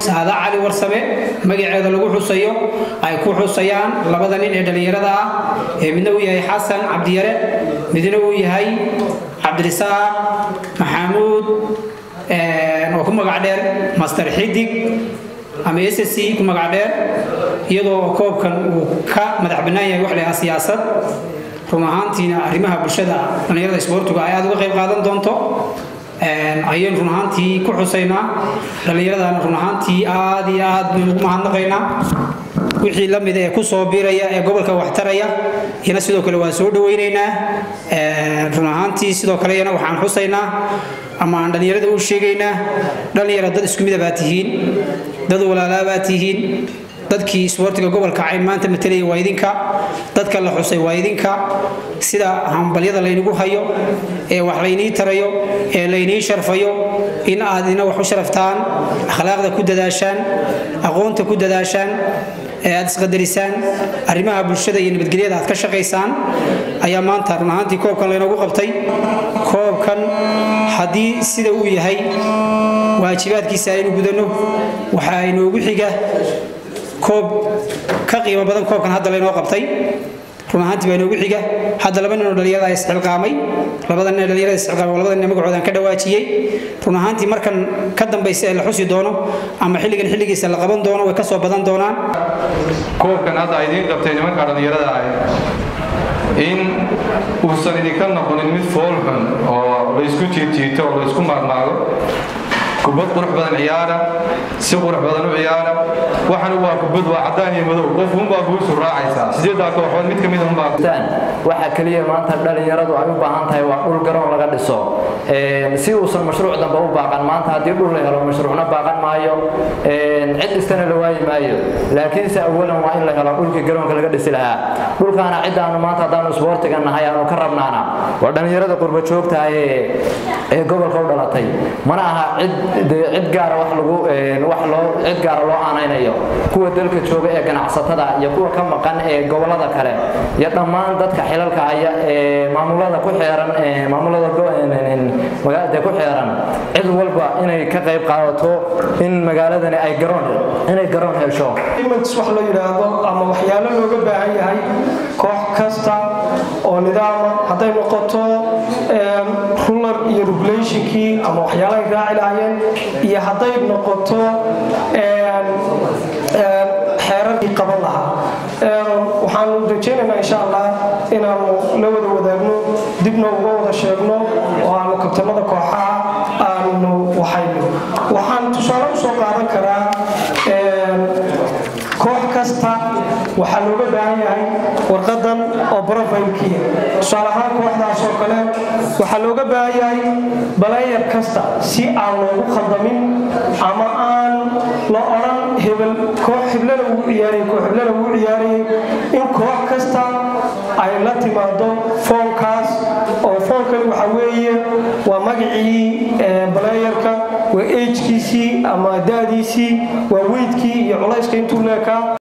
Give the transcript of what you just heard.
saada cali warsame magaceeda lagu xusayo ay ku xusayaan labada nin ee dhallinyarada ah ee midna uu yahay xasan cabdiyare midna uu yahay cabdirisaaq maxamuud oo ku magac dheer master xidig ama ssc ku magac dheer iyadoo koobkan uu ka madax bannaan yahay wax lahaa siyaasad run ahaantiina arrimaha bulshada dhallinyarada isboortigu ay aada uga qayb qaadan doonto ayaynu run ahaantii ku xusaynaa dhallinyaradana run ahaantii aad iyo aad baynu ugu mahadnaqaynaa wixii la mida ee ku soo biiraya ee gobolka waxtaraya iyana sidoo kale waan soo dhawaynaynaa run ahaantii sidoo kale iyana waxaan xusaynaa ama aan dhallinyarada u sheegaynaa dhallinyara dad isku mida baa tihiin dad walaalaa baa tihiin dadkii isboortiga gobolka cayn maanta matalaya waa idinka dadka la xusay waa idinka sida hambalyada laynagu hayo ee wax laynii tarayo ee laynii sharfayo in aad ina wax u sharaftaan akhlaaqda ku dadaashaan aqoonta ku dadaashaan ee aad isqadarisaan arrimaha bulshada iyo nabadgelyada aad ka shaqaysaan ayaa maanta run ahaantii koobkan laynoogu qabtay koobkan haddii sida uu yahay waajibaadkiisa aynu gudanno waxaa inoogu xiga koob ka qiimo badan koobkan hadda laynoo qabtay run ahaantii baa inoogu xiga hadda laba ninoo dhallinyarada isxilqaamay labada nin dhallinyarada isxilqaamay labada nin magacoodan ka dhawaajiyey run ahaantii markan ka dambaysa ee la xusi doono ama xilligan xilligiisa la qaban doono way ka soo badan doonaan koobkan hadda idiin qabtay nimanka dhallinyarada ah in uusan idinka noqonin mid foolxun oo laysku jiidjiito oo laysku maagmaago kubad qurux badan ciyaara si qurux badan u ciyaara waxan waa kubad waa cadaan iyo madow qof unbaa guusu raacaysaa sideedaa kooxood mid ka mid unbaa waxa kaliya maanta dhalinyaradu ay u baahan tahay waa dhul garoon laga dhiso si uusan mashruuc dambe u baaqan maanta haddii dhul la helo mashruucna baaqan maayo cid dhistana la waayi maayo laakiinse awalan waa in la helo dhulkii garoonka laga dhisi lahaa dhulkaana cidaanu maanta haddaanu isboortiga nahay aanu ka rabnaana waa dhalinyarada qurba joogta ee gobolka u dhalatay mana aha cid cid gaara wax lagu wax loo cid gaara loo aanaynayo kuwa dalka jooga ee ganacsatada iyo kuwa ka maqan ee gobolada kale iyo dhammaan dadka xilalka haya ee maamulada ku xeeran maamulada magaalada ku xeeran cid walba inay ka qayb qaadato in magaaladani ay garoon inay garoon hesho wax la yidhaahdo ama waxyaalo looga baahan yahay koox kasta oo nidaama hadday noqoto rular iyo regulationkii ama waxyaalahay raaci lahaayeen iyo hadday noqoto xeerarkii qaban lahaa waxaanu rajaynaynaa insha allah inaanu la wada wadaagno dibna uga wada sheegno oo aanu kabtanada kooxaha aanu waxayno waxaan tusaale usoo qaadan karaa koox kasta waxaa looga baahan yahay warqadan oo brofilkiia tusaale ahaan kooxdaas oo kale waxaa looga baahan yahay balayer kasta si aan loogu khaldamin ama aan la odhan hebel koox hiblana uu ciyaarayay koox hiblana uu ciyaarayay in koox kasta ay la timaado foonkaas oo foonkan waxa weeye waa magacii balayerka waa ejkiisii ama da'diisii waa weydkii iyo culayska intuu leekaa